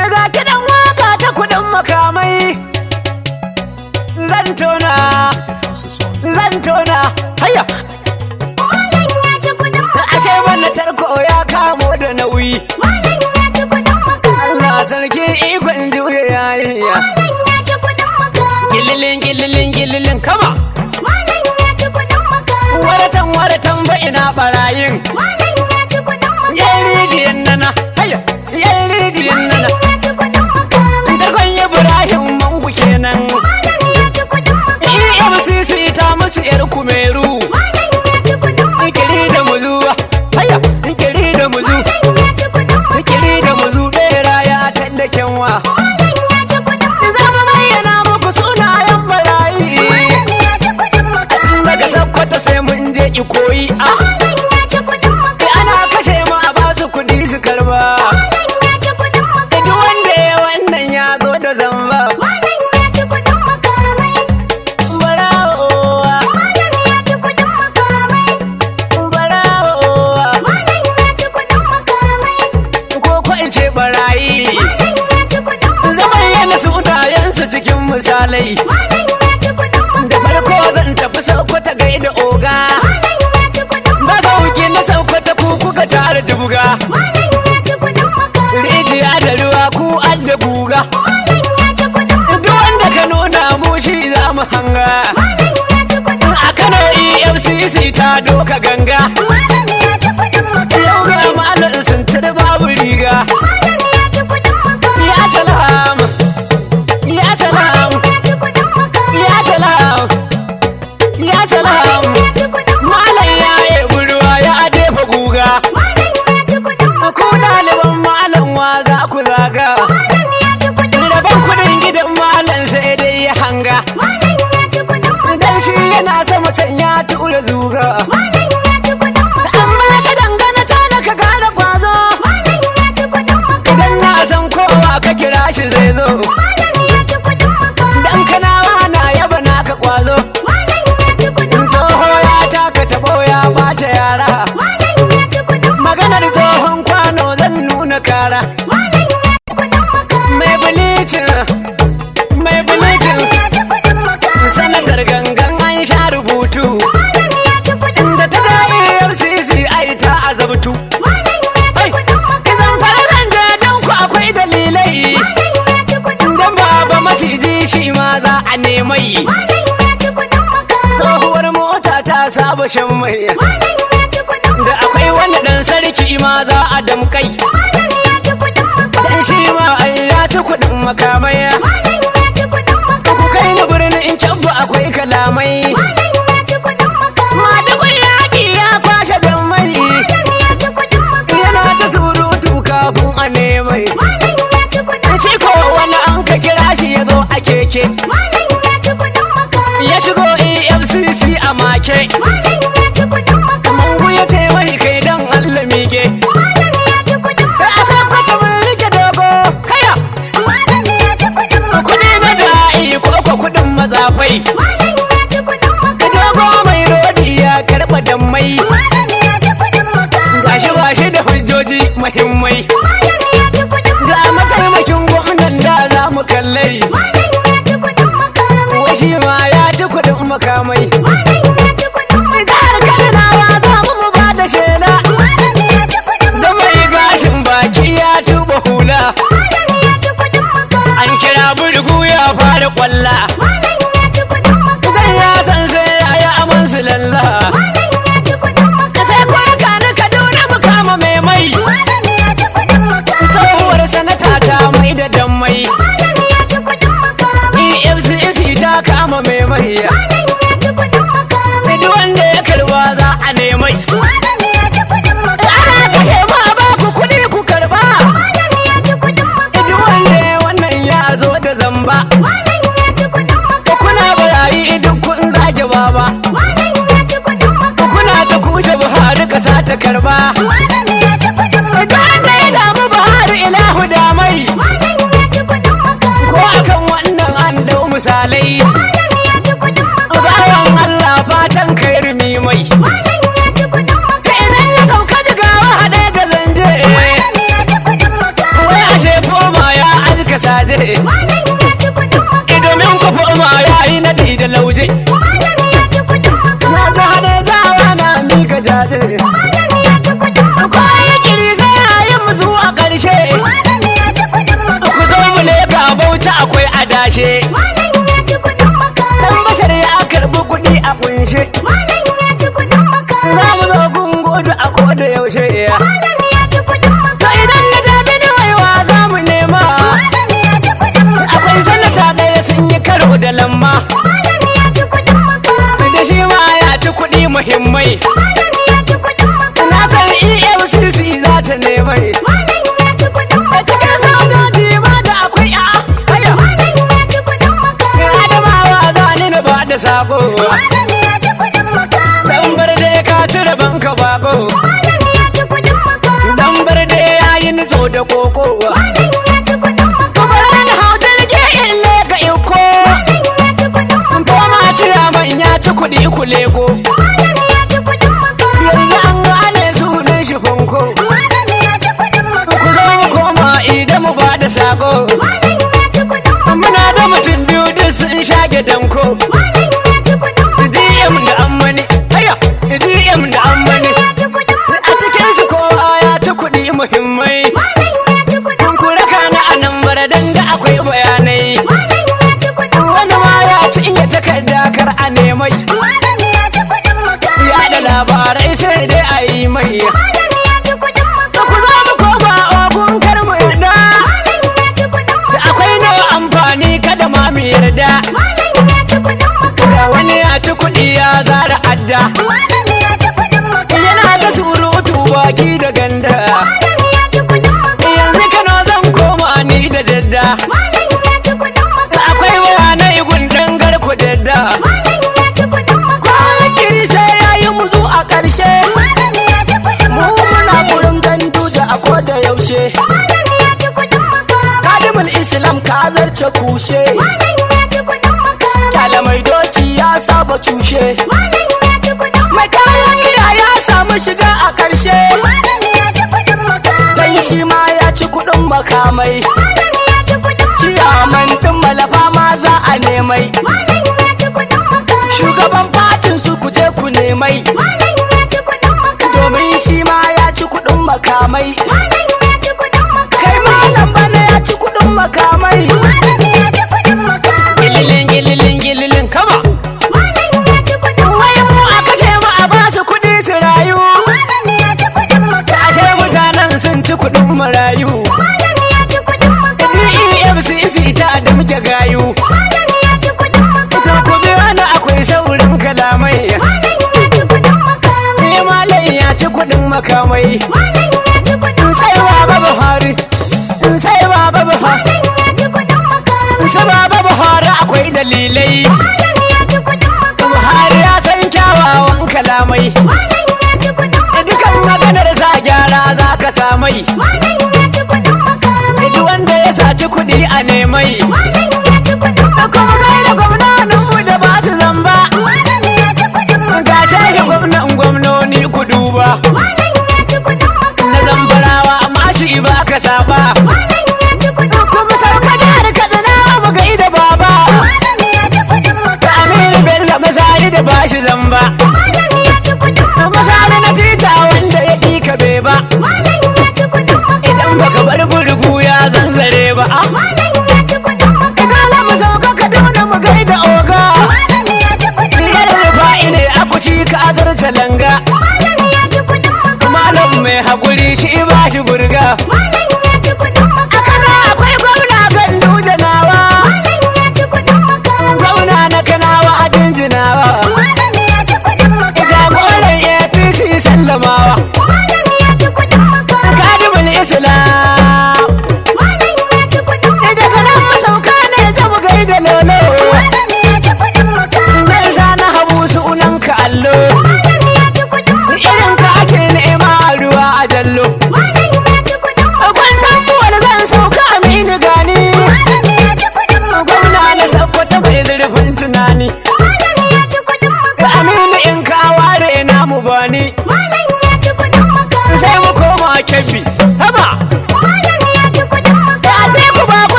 Ga kiɗan waka ta kuɗin makamai. Zan tona, zan tona, hayya. Malam ya ci kuɗin Ashe wannan tarko ya kamo da nauyi. Malam ya ci kuɗin makamai. Na sarki ikon juya yarinya. Malam ya ci kuɗin makamai. Gililin gililin gililin kama. Malam ya ci kuɗin makamai. Waratan waratan ba ina barayin. Malam ya ci kuɗin makamai. Yan rijiyan nana, hayya, yan rijiyan nana. Malam ya ci kuɗin makamai. Tarkon Ibrahim mangu kenan. Malam ya ci kuɗin makamai. EFCC ta musu yar kumeru. Malam ya ci kuɗin makamai. Kiri da muzu, hayya, kiri da muzu. Malam ya ci kuɗin makamai. Kiri da muzu bera ya tanda kyanwa. Malam ya ci kuɗin makamai. Za mu bayyana muku sunayen barayi. Malam ya ci kuɗin makamai. Daga Sokoto sai mun je Ikoyi. Ah, Malam ya ci kuɗin kai makamai. ana kashe mu a ba su kuɗi su karba. Malam ya ci kuɗin makamai. Duk wanda ya wannan ya zo da zamba. Malam ya ci kuɗin makamai. Barawowa, Malam ya ci kuɗin makamai. barawowa. Malam ya ci kuɗin makamai. Ko ko in ce barayi. Malam ya ci kuɗin makamai. Zaman yana sunayensu cikin misalai. Malam ya ci kuɗin Da makamai. farko zan tafi Sokoto gaida oga. Malam ya ci kuɗin Ba makamai. sauki na Sokoto ku kuka tare jibga. Malam ya ci kuɗin makamai. Rijiya da ruwa ku an da guga. Malam ya ci kuɗin Duk wanda ka nuna mu shi za mu hanga. Malam ya ci kuɗin A Kano EFCC ta doka ganga. Malam ya ci kuɗin Yau makamai. ga malam sun cire babu riga. Malam ya ci kuɗin makamai. Ya salam. Ya salam. Malam ya ci kuɗin makamai. Ya salam. Ya salam. Malam ya ci kuɗin Malam ya yi ruwa ya jefa guga. Malam ya ci kuɗin Ku ɗaliban malam wa za ku zaga. Malam ya ci kuɗin Rabon kuɗin gidan malam sai dai ya hanga. Malam ya ci kuɗin Dan shi yana sama can ya tura zuga. Malam ya ci kuɗin Amma shi dangana ta na ka gane kwazo. Malam ya ci kuɗin Idan na san kowa ka kira shi zai zo. Malam ya ci kuɗin Dan kanawa na yaba naka kwazo. Malam ya ci kuɗin Tsoho ya taka tabo ya bata yara. Malam ya ci kuɗin Maganar tsohon kwano zan nuna kara. Malam ya ci kuɗin Mai bilicin, mai bilicin. Malam ya ci kuɗin Sanatar gangan an sha rubutu. Malam ya ci kuɗin Da ta ga EFCC ai ta azabtu. Malam ya ci Ai, kuɗin Izan farazan da don ku akwai dalilai. Malam ya ci kuɗin Dan baba maciji shi ma za a nemai. Malam ya ci kuɗin Tsohuwar mota ta saba shan mai. Malam ya ci kuɗin Da akwai wani ɗan sarki ma za a damkai. Malam ya ci kuɗin Dan shi ma ai ya ci kuɗin makamai. Malam ya ci kuɗin Ku kai ni birnin in can ba akwai kalamai. Malam ya ci kuɗin Madubin yaƙi ya kwashe dan mai. Malam ya ci kuɗin Yana ta surutu kafin a nemai. Malam ya ci kuɗin Shi ko wani an ka kira shi ya zo a keke. Malam ya ci kuɗin Ya shigo EFCC a make. Malam ya ci kuɗin Mungu ya ce mai kai dan Allah mike. Malam ya ci kuɗin Kai a san kwata mun rike dogo. Kaya. Malam ya ci kuɗin Kuɗi na da'i ko ko kuɗin mazafai. Malam ya ci kuɗin Ka dogo mai rodi ya karɓa dammai. Malam ya ci kuɗin Gashi ba shi da hujjoji muhimmai. Malam ya ci kuɗin Ga mataimakin gwamnan da za mu kallai. Malam ya ci kuɗin Wai shi ma ya ci kuɗin makamai. Malam ya ci kuɗin Jihar Kaduna za mu mu ba da shela. Malam ya ci kuɗin Da mai gashin baki ya tuba hula. Malam ya ci kuɗin An kira burgu ya fara kwalla. Malam ya ci kuɗin Idan ya san sai ya yi aman su lalla. Malam ya ci kuɗin Ka sai kwarka na Kaduna mu kama mai mai. Malam ya ci kuɗin Tsohuwar sanata ta mai da dammai. Malam ya ci kuɗin EFCC ta kama mai mai. Malam ya ci kuɗin Duk wanda ya karba za a nemai. Malam ya ci kuɗin Ana kashe ma ba ku kuɗi ku karba. Malam ya ci kuɗin Duk wanda ya wannan ya zo da zamba. Malam ya ci kuɗin Kuna barayi duk kun zage baba. Malam ya ci kuɗin Kuna ta kushe Buhari kasa ta karba. Malam ya ci kuɗin Duk wanda ya damu Buhari ilahu damai. Malam ya ci kuɗin Ko akan wannan an dau misalai. Malam ya ci kuɗin Bawan Allah fatan kai rumi mai. Malam ya ci kuɗin Idan ya sauka jigawa haɗe da zanje. Malam ya ci kuɗin Wai ashe foma ya ka saje Malam ya ci kudin maka. domin ku ma yayi naɗi da lauje Malam ya ci kudin maka. na ga hane jawa na mika jaje Malam ya ci kudin maka. kwaye kiri sai yayin mu zuwa ƙarshe Malam ya ci kudin maka. ku zo mu leka bauta akwai adashe Malam ya ci kudin maka. dan bashar ya karbi kuɗi a kunshe Malam ya ci kudin maka. za mu zo kun gode a koda yaushe Malam ya ci kudin to maka. idan na jabi da waiwa za mu nema Malam ya ci kudin maka. akwai sanata ɗaya sun yi karo da lamma Malam ya ci kudin maka. da shi ma ya ci kuɗi muhimmai Malam ya ci kudin maka. na san efcc za ta nemai Malam ya ci kudin a maka. cikin sojoji ma da akwai a haya Malam ya ci kudin maka. adamawa za ni na ba da sako Malam ya ci kudin maka. dan bar dai ka cire banka bako Malam ya ci kudin maka. dan bar dai ya yi nitso da koko Malam ya ci kudin maka. Ran hau jirgi in leka iko Malam ya ci kudin maka. Koma cira man ya ci kuɗi ku lego Malam ya ci kudin maka. Yanzu an gane sunan shi funko Malam ya ci kudin maka. Ku zo mu koma idan mu ba da sako Malam ya ci kudin maka. Muna da mutum biyu duk sun shage danko Malam ya ci kudin maka. GM da ammani Haya GM da ammani ya ci kudin maka. A cikin su kowa ya ci kuɗi muhimmai Malam ya ci kudin Ku raka na a nan baradan da akwai bayanai Malam ya ci kudin Wani ma ya ci iya takarda kar a nemai Malam ya ci kudin maka. Ya da labarai sai dai a yi mai Malam ya ci kudin maka. Ku zo mu koma ogun kar mu yarda Malam ya ci kudin Da maka. akwai nawa amfani kada ma mu yarda Malam ya ci kudin maka. Da wani ya ci kuɗi ya zara adda Malam ya ci kudin maka. Yana da surutu baki da ganda Malam ya ci kudin maka. Yanzu kano zan koma ni da dadda Malam ya ci kudin maka. Akwai bayanai gundan garku dadda Malam ya ci kudin maka. Kwanakiri sai ya yi muzu a ƙarshe Malam ya ci kudin Mu maka. muna gurin gandu da a koda yaushe Malam ya ci kudin maka. Kadimul Islam ka zarce kushe Malam ya ci kudin maka. Kyala mai doki ya saba cushe Malam ya ci kudin Mai maka. kayan miya ya samu shiga a ƙarshe Malam ya ci kudin maka. Dan shi ma ya ci kuɗin makamai Malam ya ci kudin maka. Ciyaman ɗin malafa ma za a nemai Malam ya ci kudin maka. Shugaban fatin su ku je ku nemai Malam ya ci kudin maka. Domin shi ma ya ci kuɗin makamai Malam ya ci kudin maka. Kai malam bana ya ci kuɗin makamai Malam ya ci kudin maka. Gililin gililin gililin kama Malam ya ci kudin Wai maka. mu a kashe mu a basu kuɗi su rayu Malam ya ci kudin maka. Ashe mutanen sun ci kuɗin marayu Malam ya ci kudin maka. DEFCC ta da muke gayu Malam ya ci kudin maka. To ku bi wani akwai saurin kalamai Malam ya ci kudin maka. Ni malam ya ci kuɗin makamai Malam ya ci kudin Sai baba Buhari Sai baba Buhari Malam ya ci kudin maka. Sai baba Buhari akwai dalilai Malam ya ci kudin maka. Buhari ya san kyawawan kalamai Malam ya ci kudin maka. Dukan maganar sa gyara za ka samai Malam ya ci kudin maka. Duk wanda ya saci kuɗi a nemai Malam ya ci kudin Da maka. kuma gaida gwamnoninmu da ba su zamba Malam ya ci kudin maka. Ga shahi gwamnan gwamnoni ku duba Malam ya ci kudin maka. Na zamfarawa amma shi ba ka saba Malam ya ci kudin maka. Kuma sauka jihar Kaduna mu gaida baba Malam ya ci kudin maka. Aminu Bello masari da ba shi zamba Malam ya ci kudin maka. Masari na tita wanda ya ƙi ka bai ba Malam ya ci kudin maka. Idan baka bar burgu ya zanzare ba ah. Malam ya ci kudin maka. Dole mu sauka Kaduna mu gaida oga Malam ya ci kudin Biyar maka. rufa'i ne a kuci ka azarta langa Malam ya ci kudin maka. Malam mai haƙuri shi ba shi burga Malam ya ci kudin maka.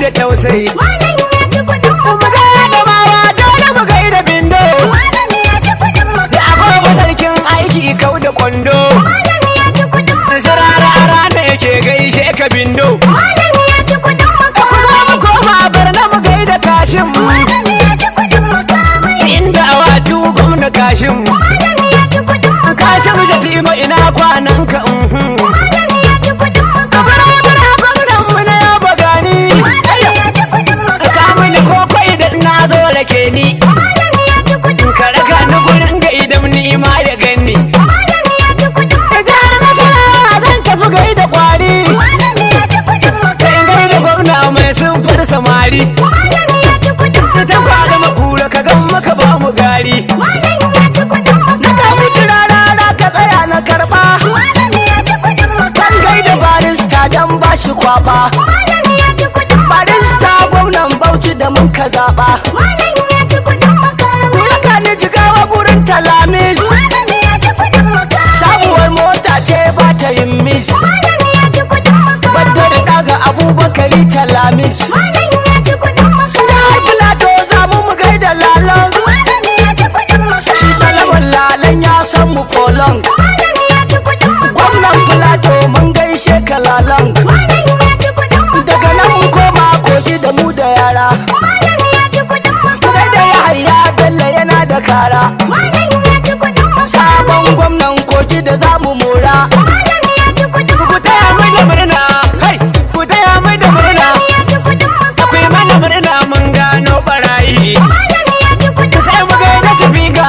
da tausayi Malam ya ci kudin mu maka. ga adamawa dole mu gaida bindo Malam ya ci kudin da maka. agogo sarkin aiki kau da kwando Malam ya ci kudin maka. sirara rana yake gaishe ka bindo Malam ya ci kudin maka. ku zo mu koma barna mu gaida kashin Malam ya ci kudin maka. inda awatu gwamna kashin Malam ya ci kudin maka. kashin jatima ina kwanan ka mhm Malam ya ci kudin maka. Bara-bara gwamnan mu na yaba gani Malam ya ci kudin maka. ka mini koko idan na zo rake ni Malam ya ci kudin ka maka. raka ni gurin ga idan ni ma ya gani Malam ya ci kudin ka maka. jihar nasara zan tafi gaida kwari Malam ya ci kudin maka. sai gaida gwamna mai sunfar samari Malam ya ci kudin ta maka. kwada makura ka gan maka ba mu gari Malam ya ci kudin na maka. kawo kirarara ka tsaya na karba Malam ya ci kudin maka. kan gaida barista dan ba shi kwaba Malam ya ci kudin maka. barista gwamnan bauchi da mun ka zaba Malam ya ci kudin maka. Kuraka ni jigawa gurin talamis Malam ya ci kudin maka. sabuwar mota ce ba ta yin mis Malam ya ci kudin maka. wadda da daga abubakari talamis Malam ya ci kudin maka. jihar filato za mu mu gaida lalon Malam ya ci kudin maka. shi salaman lalan ya san mu kolon Malam ya ci kudin maka. gwamnan filato mun gaishe ka lalon Malam ya ci kudin maka. daga nan mu koma kogi da mu da yara Malam ya ci kudin maka. gaida ya haya bello yana da kara Malam ya ci kudin maka. sabon gwamnan kogi da za mu mora Malam ya ci kudin ku maka. taya mai da murna hai ku taya mai da murna ya ci kudin maka. akwai mana murna mun gano barayi Malam ya ci kudin sai mu gaida su biga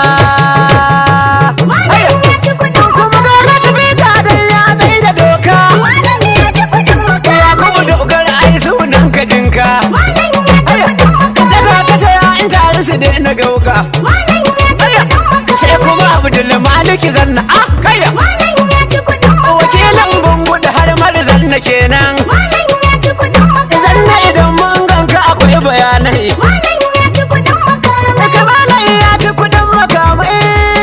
Malam ya ci kudin kuma gaida su biga dan ya tsaye da doka Malam ya ci kudin maka. ya kuma dokar ai sunan ka jinka Malam ya ci kudin maka. daga ka sai an tare su daina gauka Malam ya ci kudin maka. sai kuma abdul maliki zanna a kaya Malam ya ci kudin maka. wakilin bungu da har marzanna kenan Malam ya ci kudin maka. zanna idan mun ganka akwai bayanai Malam ya ci kudin maka. daga malam ya ci kudin makamai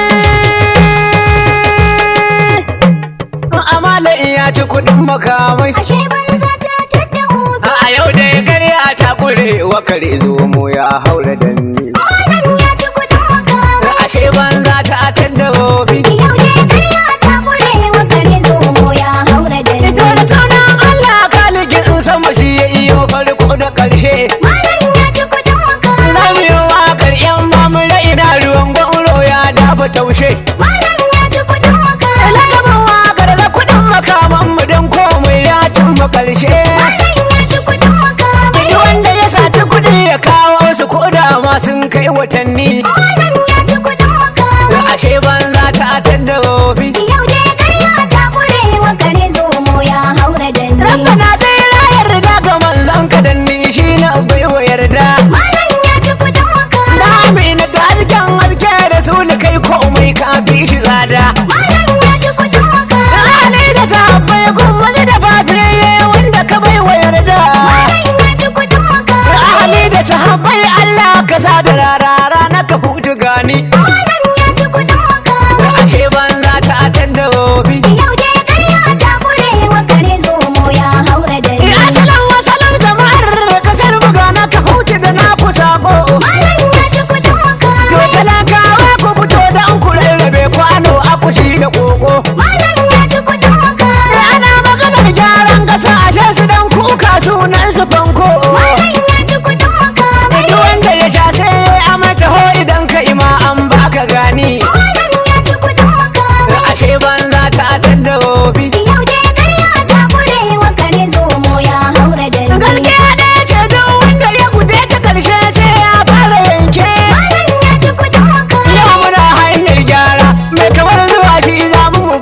amala ya ci kudin makamai Ashe banza ta tadda hobi. a yau da ya karya ta kure wa kare zo mu ya haura danni Malam ya ci kudin maka. ashe banza ta tanda gobe Yau dai karya ta kure wa kare zomo ya haura da ni. ita da sunan Allah kaligin sama shi ya iyo farko da karshe Malam ya ci kudin maka. Lamiyo wakar yan mamura ina ruwan gwauro ya dafa taushe Malam ya ci kudin maka. Lagaban wakar da kudin makaman mu don komai ya cimma karshe Malam ya ci kudin maka. Duk wanda ya saci kudi ya kawo su koda ma sun kai watanni Malam ya ci kudin maka. ashe banza ta tanda gobe Yau dai karya ta kure wa kare zomo ya haura da ni. Rabbana zai rayar da ga manzon ka dan ni shi na baiwa yarda Malam ya ci kudin maka. Lamina da alken alke da su ni kai komai ka fi shi tsada Malam ya ci kudin maka. Rani da sahabbai kuma da fatiye wanda ka bai wa yarda Malam ya ci kudin maka. Ahali da sahabbai Allah ka sa da rarara na ka hutu gani Malam ya ci kudin maka. Ashe banza ta tanda gobe Yau dai karya ta kure wa kare zomo ya haura da ni. Asalan wasalan jama'ar kasar buga na ka hutu da na ku sako Malam ya ci kudin maka. To talakawa ku fito da an ku rarrabe kwano akushi da koko Malam ya ci kudin maka. Ana maganar gyaran kasa ashe su dan kuka sunan su fanko Malam ya ci kudin maka. Duk wanda ya sha sai a mata ho idan ka ima an baka gani Malam ya ci kudin maka. Ashe banza ta tanda gobe Yau dai karya ta kure wa kare zomo ya haura da ni. Gaskiya ɗaya ce duk wanda ya gude ta karshe sai ya fara yanke Malam ya ci kudin maka. Yau muna hanyar gyara mai kamar zuwa shi za mu mu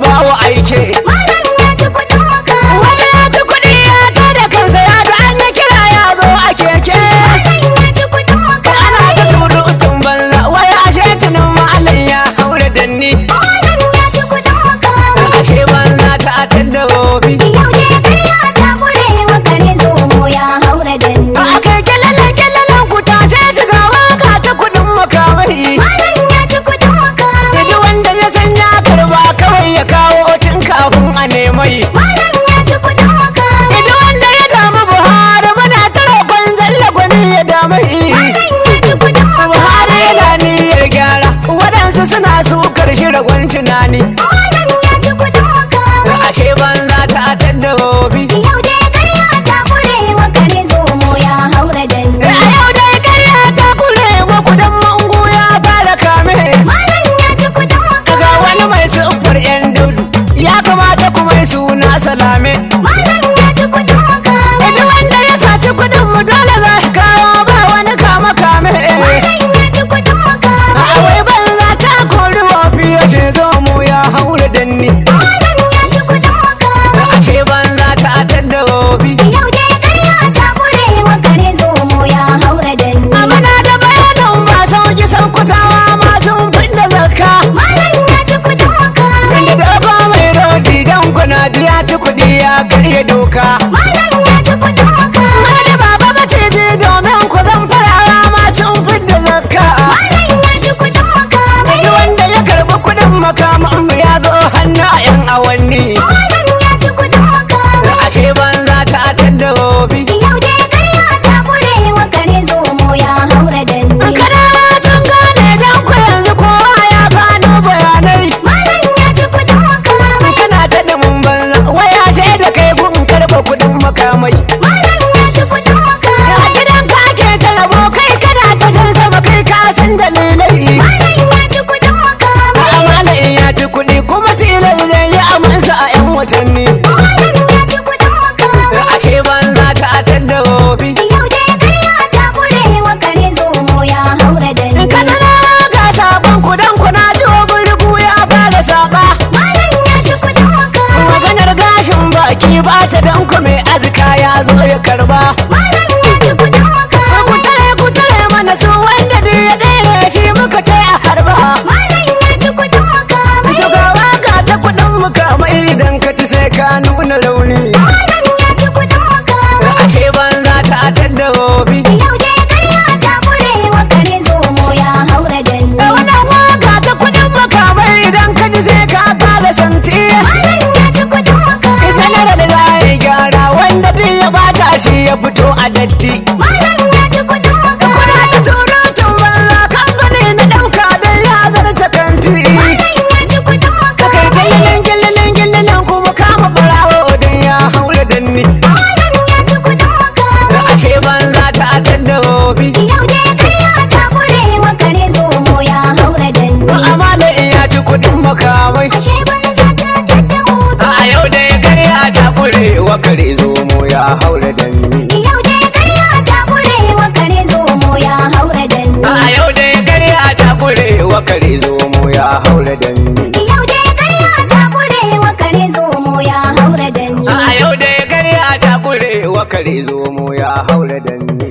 tunani Malam ya ci kudin makamai ashe banza ta tadda hobi Yau dai karya ta kure wa kare zomo ya haura danni a yau dai karya ta kure wa kudan mangu ya fara kame Malam ya ci kudin ga makamai wani mai siffar yan daudu ya kamata kuma yi suna salame Malam ya ci kudin makamai Duk wanda ya saci kudin mu dole za shi kawo ba wani kama kame Malam ya ci kudin makamai Awai banza ta kori wafi ya ce zo mu ya haura danni Malam ya ci kudin makamai Ashe banza ta tadda hobi Yau dai karya ta kure wa kare zomo ya haura danni Amana da bayanin ba sauki saukutawa masu fidda zakka Malam ya ci kudin makamai Inda da ba mai rodi dan kuna ji ya ci kuɗi ya karya doka Malam ya ci kudin makamai Wani baba mace bi domin ku zan farawa masu fidda zakka Malam ya ci kudin makamai Duk wanda ya karɓi kuɗin makaman mu ya zo hannu a 'yan awanni Malam ya ci kudin makamai Ashe banza ta tadda hobi Yau dai karya ta kure wa kare zomo ya haura danni Kanawa sun gane dan ku yanzu kowa ya gano bayanai Malam ya ci kudin makamai kana ta dumin banza waya shaida kai gun karba kudin makamai Malam ya ci kudin a makamai gidan ka ake talabo kai kana ta jan sama kai ka san dalilai Malam ya ci kudin makamai amana in ya ci kudi kuma tilas zai yi amansa a yan watanni Malam ya ci kudin makamai ashe banza ta tadda hobi Yau dai karya ta kure wa kare zomo ya haura danni kazanawa ga sabon kudan kuna ji burgu ya fara saba Malam ya ci kudin makamai maganar gashin baki ba ta dan ku mai azka ya zo ya karba Malam ya ci kudin makamai ku tare ku tare mana su wanda duk ya daina shi muka ce a harba Malam ya ci kudin makamai shugaba ga ta kudin mukamai idan ka ci sai ka nuna rauni Malam ya ci kudin makamai ashe banza ta tadda hobi Yau dai karya ta kure wa kare zomo ya haura danni da wannan waka ta kudin makamai idan ka ci sai ka kara santi Malam ya ci kudin makamai general za ya gyara wanda duk ya bata shi ya fito a datti Malam ya ci kudin kuna makamai ta surutun banza kamfani na ɗauka don ya zarta kanti Malam ya ci kudin kai makamai gillilin gillilin gillilin kuma kama barawo don ya haura danni Malam ya ci kudin makamai ashe banza ta tadda hobi Yau dai karya ta kure wa kare zomo ya haura danni amana in ya ci kudin makamai Ashe banza ta tadda hobi a yau da ya karya ta kure wa kare zomo ya haura danni Yau dai karya ta kure wa kare zomo ya haura danni a yau da ya karya ta kure wa kare zomo ya haura danni Yau dai karya ta kure wa kare zomo ya haura danni a yau da ya karya ta kure wa kare zomo ya haura danni